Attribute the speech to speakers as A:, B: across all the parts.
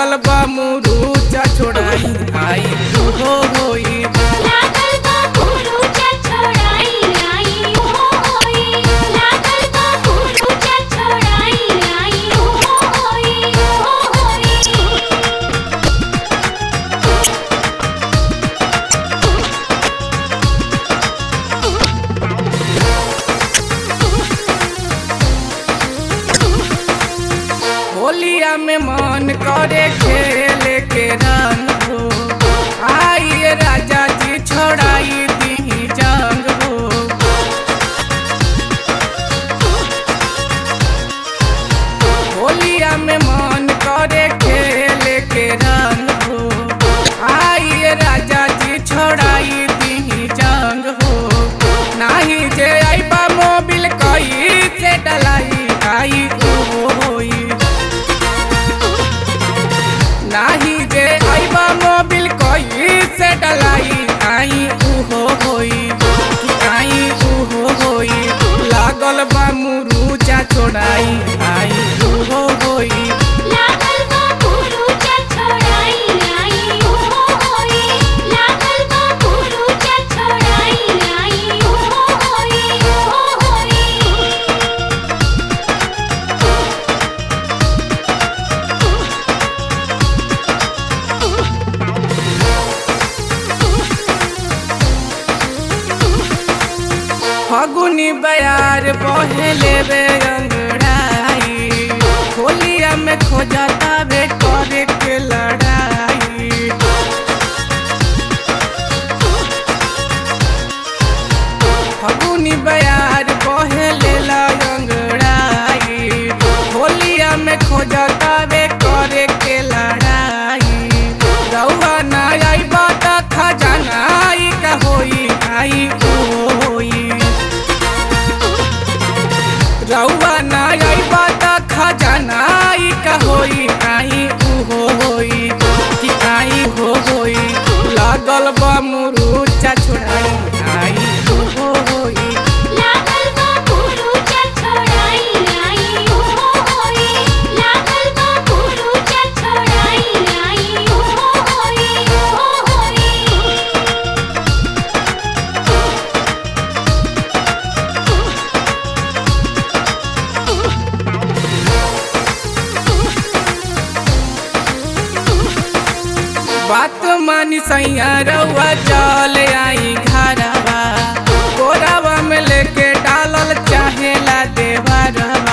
A: लागल बा मुरुचा छोड़ाई आई हो होई
B: लागल बा मुरुचा छोड़ाई आई हो होई लागल बा मुरुचा छोड़ाई आई हो होई हो होई
A: होलिया में मन करे खेले के रंग हो आइए राजा जी छोड़ाई दी जंग हो होलिया में मन करे खेले के रंग हो आइए राजा जी छोड़ाई दी जंग हो नाही जे आईबा मोबिल कई से डलाई आई हो होई नाही जे आईबा मोबिल कोई से डलाई आई उहो होई कि आई उहो होई लागल बा मुरुचा छोड़ाई आई उहो होई
B: लागल बा मुरुचा छोड़ाई आई हो होई लागल बा मुरुचा छोड़ाई आई हो होई हो होई
A: फगुनी बयार बहे लेबे अंगड़ाई होलिया में खोजता बे करे के लड़ाई फगुनी बयार बहे लेला अंगड़ाई होलिया में खोजता बे करे के लड़ाई रउआ ना आई बात खजाना आई का होई आई ओ होई रउआ ना आई बात खजाना आई का होई आई उहो होई कि आई हो होई लागल बा मुरुचा छोड़ाई आई उहो होई
B: लागल बा मुरुचा छोड़ाई आई हो होई लागल बा मुरुचा छोड़ाई आई हो होई हो होई
A: बात मानी सैया रउआ चल आई घरवा कोरावा में लेके डालल चाहेला देवा रवा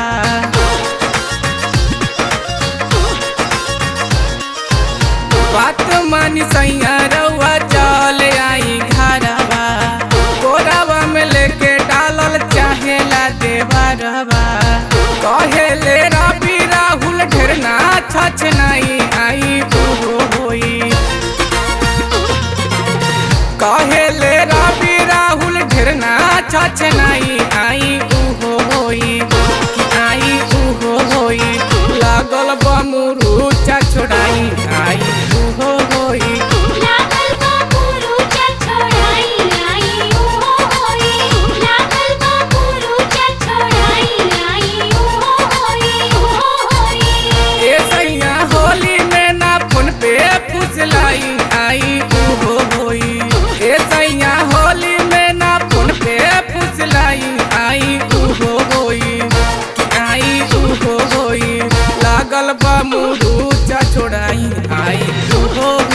A: बात मानी सैया रउआ चल आई घरवा कोरावा में लेके डालल चाहेला देवा रवा कहेले रवि राहुल ढेरना छछ नहीं आई उहो होई कहेले रवि राहुल ढेरना छछ नहीं आई उहो होई कि आई उहो होई लागल बमुरुचा छोड़ाई आई उहो होई
B: लागल बा मुरुचा छोड़ाई आई हो होई लागल बा मुरुचा छोड़ाई आई हो होई हो होई
A: ए सैया होली में ना फोन पे फुसलाई आई उहो होई ए सैया होली में ना फोन पे फुसलाई आई उहो होई कि आई उहो होई लागल बा मुरुचा छोड़ाई आई उहो